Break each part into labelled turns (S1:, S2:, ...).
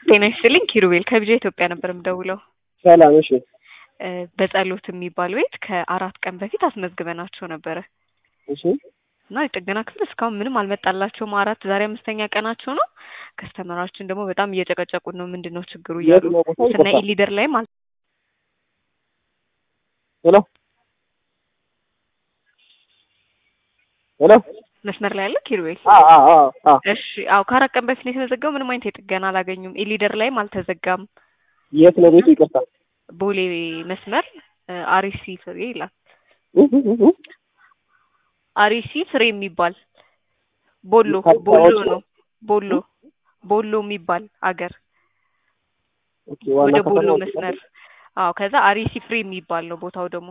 S1: ጤና ይስጥልኝ ኪሩቤል ከብጃ ኢትዮጵያ ነበር የምደውለው።
S2: ሰላም። እሺ
S1: እ በጸሎት የሚባል ቤት ከአራት ቀን በፊት አስመዝግበናቸው ነበረ
S2: እሺ
S1: እና የጥገና ክፍል እስካሁን ምንም አልመጣላቸውም። አራት ዛሬ አምስተኛ ቀናቸው ነው። ከስተመራችን ደግሞ በጣም እየጨቀጨቁን ነው። ምንድን ነው ችግሩ እያሉ
S2: የት ነው ቦታው?
S1: ስና
S2: ይቅርታ።
S1: ኢሊደር ላይም አል
S2: ሄሎ ሄሎ።
S1: መስመር ላይ ያለ ኪሩቤል
S2: አ አ አ አ
S1: እሺ አዎ ከአራት ቀን በፊት ነው የተዘጋው። ምንም አይነት የጥገና አላገኙም። ኢሊደር ላይም አልተዘጋም።
S2: የት ነው ቤቱ? ይቅርታ።
S1: ቦሌ መስመር እ አሪሲ ፍሬ ይላል።
S2: እ እ እ እ
S1: አሪሲ ፍሬ የሚባል ቦሎ
S2: ከአዲስ
S1: ቦሎ
S2: አበባ ውጭ
S1: ነው ቦሎ ቦሎ የሚባል አገር
S2: ኦኬ። ዋና
S1: ወደ ቦሎ
S2: ከተማው
S1: መስመር አዎ። ከዛ አሪሲ ፍሬ የሚባል ነው ቦታው ደግሞ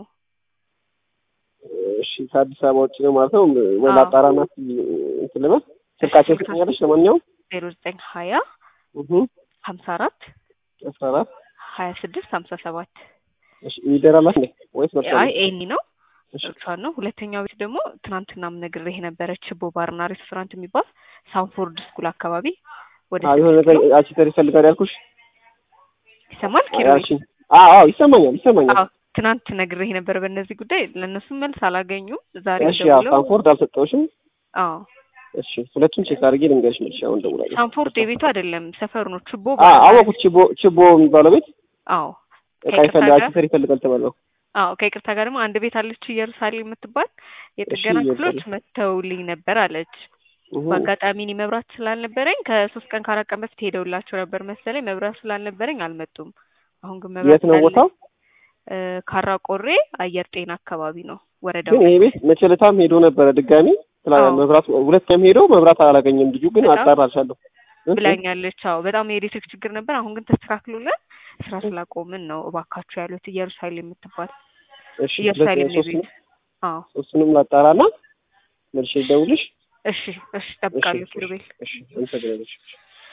S2: እሺ፣ ከአዲስ አበባ ውጭ ነው ማለት ነው። ወይ
S1: አዎ።
S2: ላጣራና እንትን ልበል። ስልካቸው ትገኛለች። ለማንኛውም
S1: ዜሮ ዘጠኝ ሀያ
S2: እህ
S1: ሀምሳ አራት
S2: አስራ አራት
S1: ሀያ ስድስት ሀምሳ ሰባት
S2: እሺ። ይደራላት እንዴ ወይስ መጣ?
S1: አይ ኤኒ ነው
S2: እሺ
S1: እርሷን ነው። ሁለተኛው ቤት ደግሞ ትናንትናም ነግሬህ ነበረ ችቦ ባርና ሬስቶራንት የሚባል ሳንፎርድ ስኩል አካባቢ ወደ
S2: አዎ፣ የሆነ
S1: ስድስት
S2: ነገር
S1: ኪሎ
S2: አቺተር ይፈልጋል ያልኩሽ።
S1: ይሰማል ኪሎ
S2: ያልሽኝ። አዎ አዎ፣ ይሰማኛል ይሰማኛል።
S1: አዎ ትናንት ነግሬህ ነበር በእነዚህ ጉዳይ ለእነሱም መልስ አላገኙም። ዛሬ
S2: እሺ፣ አዎ፣
S1: ደውለው
S2: ሳንፎርድ አልሰጠውሽም።
S1: አዎ
S2: እሺ፣ ሁለቱም ቼክ አድርጌ ልንገርሽ መልሽ። አሁን ደውላለሁ።
S1: ሳንፎርድ የቤቱ አይደለም ሰፈሩ ነው። ችቦ
S2: አ
S1: ባርና
S2: አወኩት። ችቦ ችቦ የሚባለው ቤት
S1: አዎ
S2: እቃ
S1: ከይቅርታ
S2: ይፈልጋል
S1: ጋር
S2: አቺተር ይፈልጋል ተባለው።
S1: አዎ ከይቅርታ ጋር ደግሞ አንድ ቤት አለች ኢየሩሳሌም የምትባል የጥገና
S2: እሺ፣
S1: ክፍሎች
S2: ኢየሩሳሌም።
S1: መተውልኝ ነበር አለች።
S2: እህ
S1: በአጋጣሚ እኔ መብራት ስላልነበረኝ ከሶስት ቀን ከአራት ቀን በፊት ሄደውላቸው ነበር መሰለኝ። መብራት ስላልነበረኝ አልመጡም። አሁን ግን መብራት
S2: የት ነው
S1: ስላለ
S2: ቦታው?
S1: እ ካራ ቆሬ አየር ጤና አካባቢ ነው ወረዳ
S2: ግን ይሄ ቤት መቸለታም ሄዶ ነበረ ድጋሚ ስላ
S1: አዎ።
S2: መብራት ሁለት ቀን ሄዶ መብራት አላገኘም ልጁ ግን
S1: በጣም
S2: አጣራልሻለሁ እ?
S1: ብላኛለች። አዎ በጣም የኤሌክትሪክ ችግር ነበር። አሁን ግን ተስተካክሎልን ስራ ስላቆምን ነው እባካችሁ ያሉት ኢየሩሳሌም የምትባል
S2: እሺ
S1: ኢየሩሳሌም ነው
S2: ሶስት
S1: ቤት። አዎ
S2: ሶስቱንም ላጣራና መልሼ ልደውልሽ
S1: እሺ እሺ፣ እጠብቃለሁ ኪሩቤል።
S2: እሺ እንሰግናለሽ